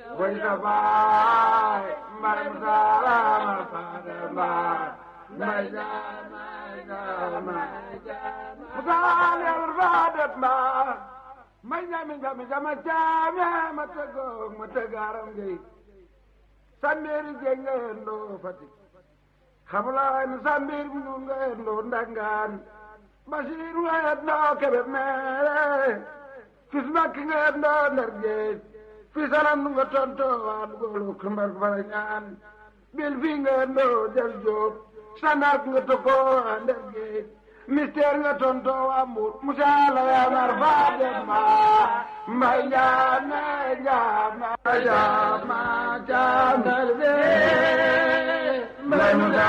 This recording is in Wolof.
way sa baay mbay mu saama faade mbaay mbay jaama jaama mu saal yàlla faade mbaay may ñami ñami jama caame ma tëggoog ma tëggaaram gi sambeeri jengeen doo Fatick xamulaay no sambeeri mu nun ngeen doo ndangaan Basiiru ngeen doo kebe meere fis makki ngeen doo ndar géej fis alam nu nga tonto waa dugolu kumbar fara ñaan bil fi ngeen doo del jóob sanak nga tokko waa ndar géej mystère nga tonto waa mbuur musaala yaa mar faa dem ma mbay jaame jaama jaama jaama mbay